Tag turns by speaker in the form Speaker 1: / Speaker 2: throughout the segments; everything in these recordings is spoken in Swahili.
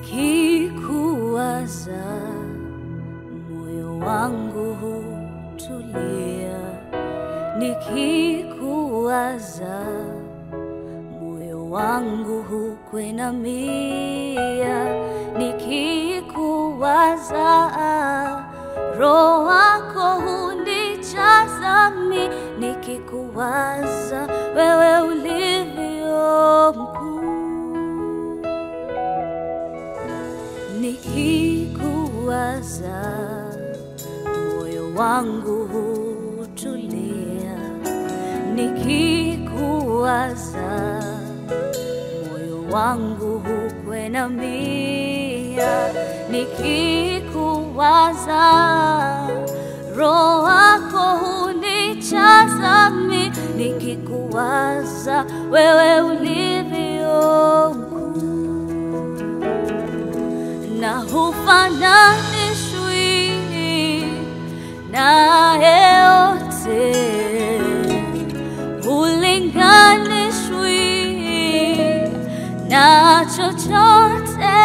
Speaker 1: nikikuwaza moyo wangu hutulia, nikikuwaza moyo wangu hukwenamia, nikikuwaza roho wako hunijaza mi, nikikuwaza wewe ulivyo mkuu nikikuwaza moyo wangu hutulia, nikikuwaza moyo wangu hukwenamia, nikikuwaza roho wako hunijaza mi, nikikuwaza wewe ulivyo mkuu na hufananishwi na yeyote, hulinganishwi na chochote.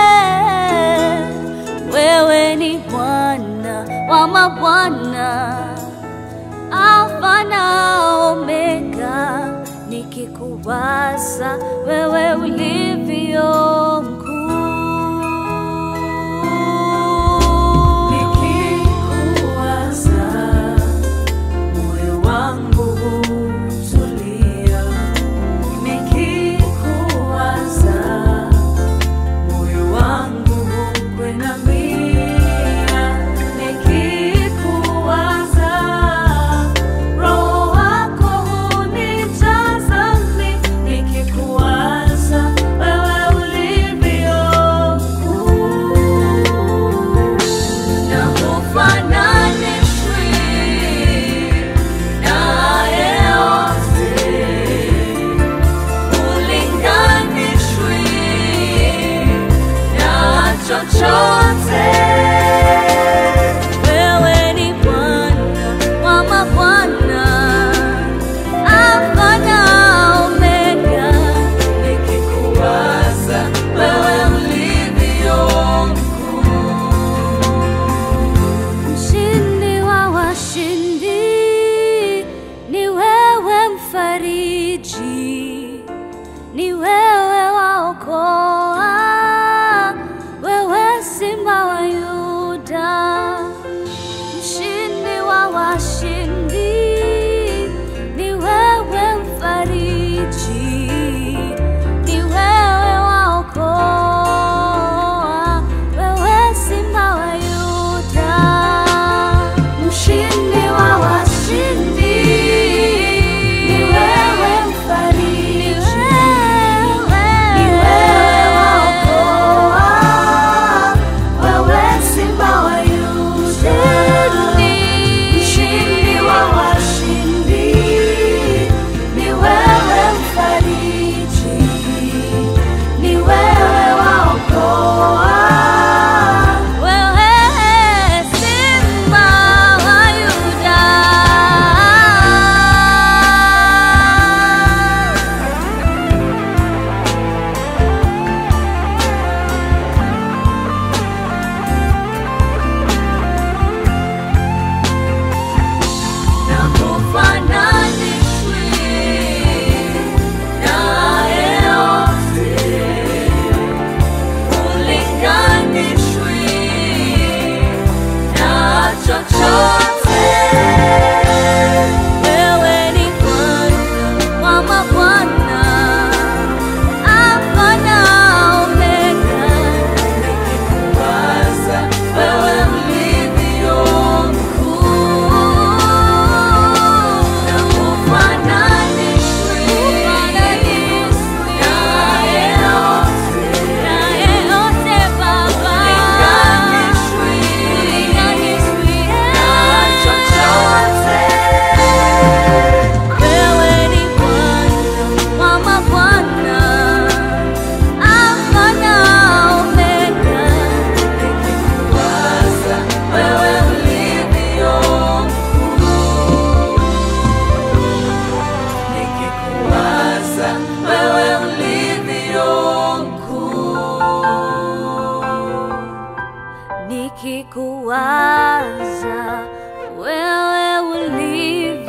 Speaker 1: Wewe ni Bwana wa mabwana, Alfa na Omega, nikikuwaza wewe ulivyo mkuu.
Speaker 2: Nikikuwaza moyo wangu hutulia, nikikuwaza moyo wangu hukwenamia, nikikuwaza roho wako hunijaza mi, nikikuwaza
Speaker 1: nikikuwaza wewe ulivyo